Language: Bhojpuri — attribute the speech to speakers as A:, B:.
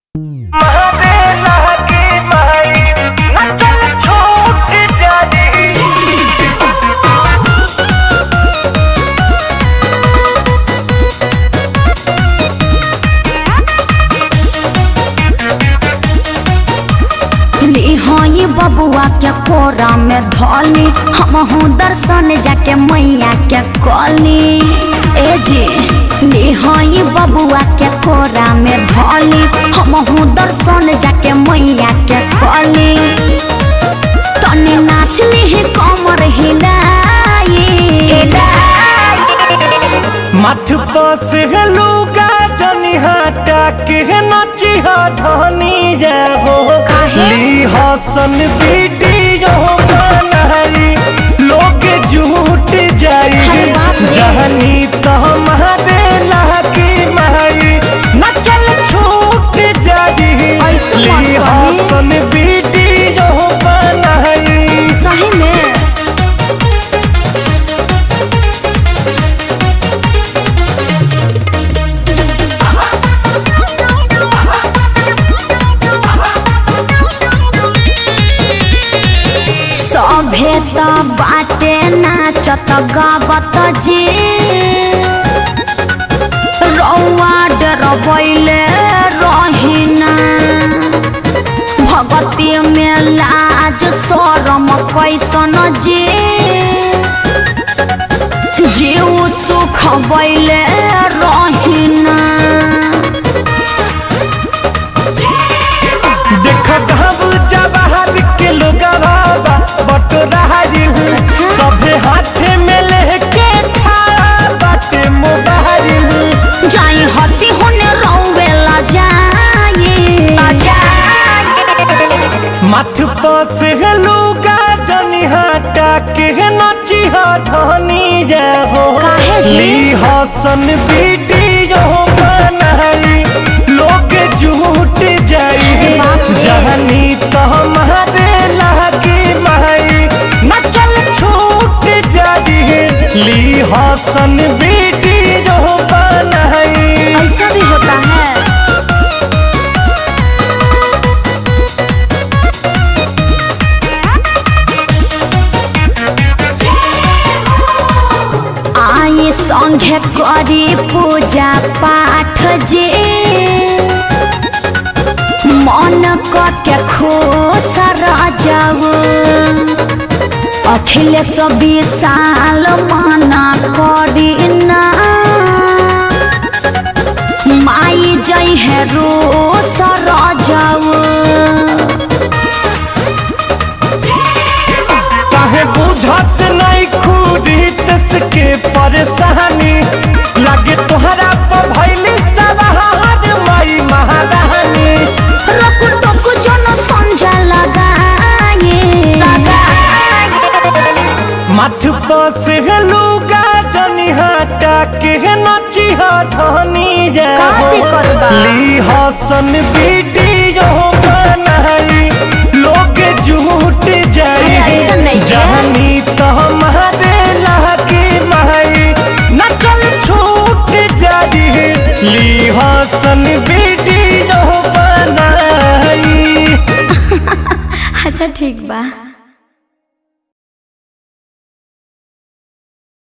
A: हई बबुआ के कोरा में धोली हमहू दर्शन जाके मैया के कली ए जी ली हई बबुआ के कोरा में धोली हमहू दर्शन जाके मैया के कली तनी नाच ली कमर हिलाई
B: मथ पस लुगा जनी हटा के नची धनी जाहो ली हसन वीडियो बनाई लोग झूठ जाई
A: अरे बाप रे।
B: जहनी तो हमारे लहकी माई नचल छूट जाई
A: ऐसे मत
B: ली
A: कही।
B: हसन वीडियो बनाई
A: सही में सभे त बाटे नाचत गावत जे रौआ डरबैले रहिना भगती में लाज शरम कैसन जे जीव सुख बैले रहिना
B: देखो घब जवाहर के लोग बाबा बटोराइल सभे हाथे में लेके खड़ा बाटे मोबाइल
A: जाई हती होने रौवेला जाई
B: मथ पस लुगा जनी हटा के नची धनी जाहो
A: काहे जी?
B: ली हसन वीडियो बनाई लोग झूठ जाई
A: अरे बाप रे।
B: जहनी तो हमारे लहकी माई नचल छूट जाई ली हसन वीडियो बनाई
A: ऐसा भी होता है आई संघे करी पूजा पाठ जे मन के खुश जाऊ अखिलेश विशाल मना करी ना माई जई है रो सर जाऊ
B: काहे बुझत नहीं खुदी तसके परेशानी लगे तोहरा पर भइली सवार माई महारानी
A: रकु टकु जन संजा लगाए
B: मथ पस लुगा जनी हटा के नची धनी जाओ
A: काहे करबा?
B: ली हसन वीडियो बनाई लोग झूठ जाई
A: अरे ऐसा नहीं है।
B: जहनी तो हमारे लहकी माई नचल छूट जाई ली हसन वीडियो बनाई
A: अच्छा ठीक बा